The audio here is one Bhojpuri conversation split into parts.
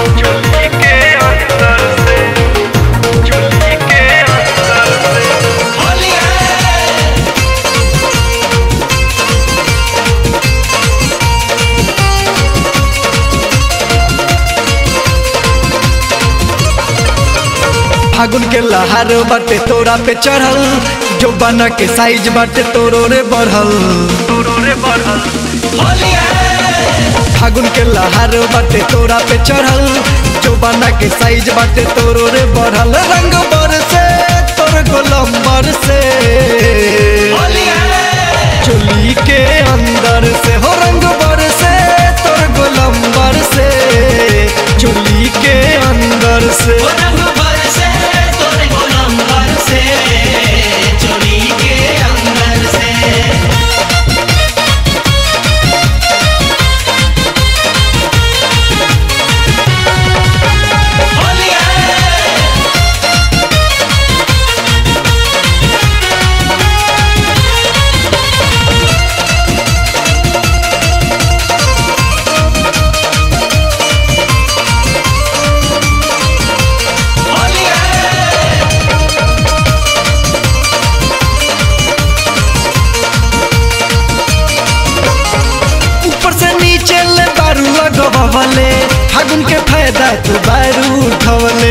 चोली के अंदर से चोली के अंदर से फागुन के लहार बाटे तोरा पे चढ़ल जो बना के साइज बाटे तोरो रे बढ़ल तोरो रे बढ़ल फागुन के लहार बाटे तोरा पे चढ़ल जो बना के साइज बाटे तोरो रे बढ़ल रंग बर से तोर गोलम्बर से चोली के अंदर से हो रंग बर से तोर गोलम्बर से चोली के अंदर से ऊपर से नीचे ले बारू लगवले फागुन के फायदा तू बारू उठवले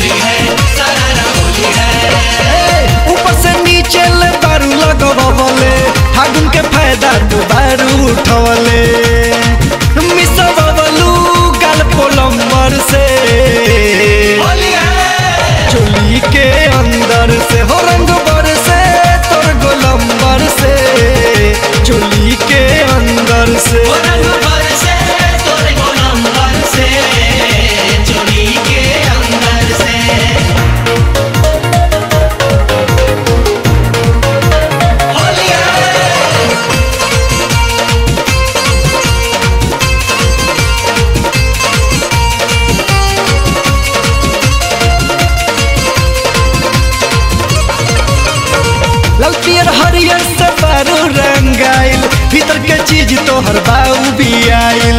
ए, ऊपर से नीचे ले बारू लगवले फागुन के फायदा तू बारू उठवले मिसवलू गाल पोलम्बर से चोली के अंदर से हो रंग बर से तोर गोलम्बर से चोली के अंदर से लाल पियर हरियर से बारू रंगाइल भीतर के चीज तोहर बाऊ भी आइल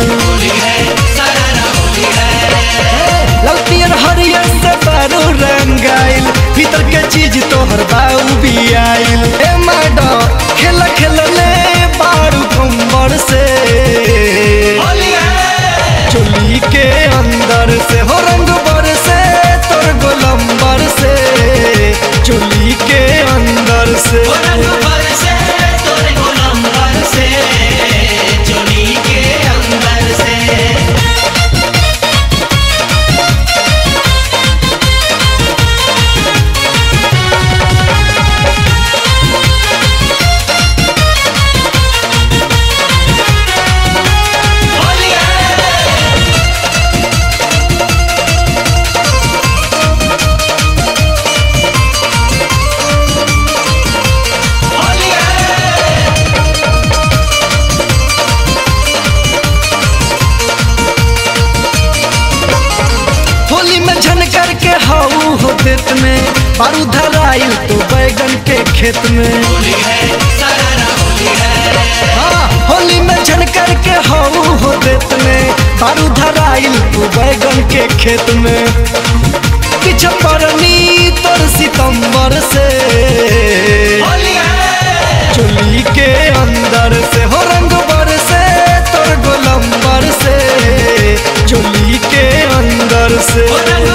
लाल पियर हरियर से बारू रंगाइल भीतर के चीज तोहर बाऊ भी आइल ए मैडम खेल खेलले बारू कंबर से चोली के अंदर से हो रंग बर से तोर गोलम्बर से चोली के अंदर से होली में झनकर के हाउ हो देत में बारू धराइल तो बैगन के खेत में हाँ होली में झनकर के हाउ हो देत में बारू धराइल तो बैगन के खेत में पीछे परनी तोर सितंबर से चोली के अंदर से हो रंग बर से तोर गोलम्बर से चोली के अंदर से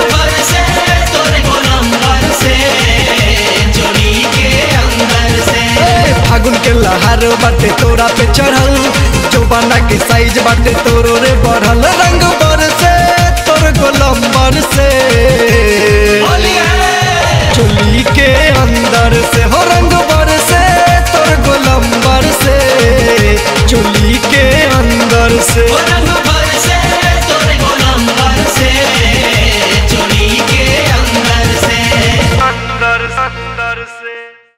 ए, फागुन के लहार बाटे तोरा पे चढ़ल जो बना के साइज बाटे तोरो रे बढ़ल रंग बर से तोर गोलम्बर से चोली के अंदर से हो रंग बर से तोर गोलम्बर से चोली के अंदर से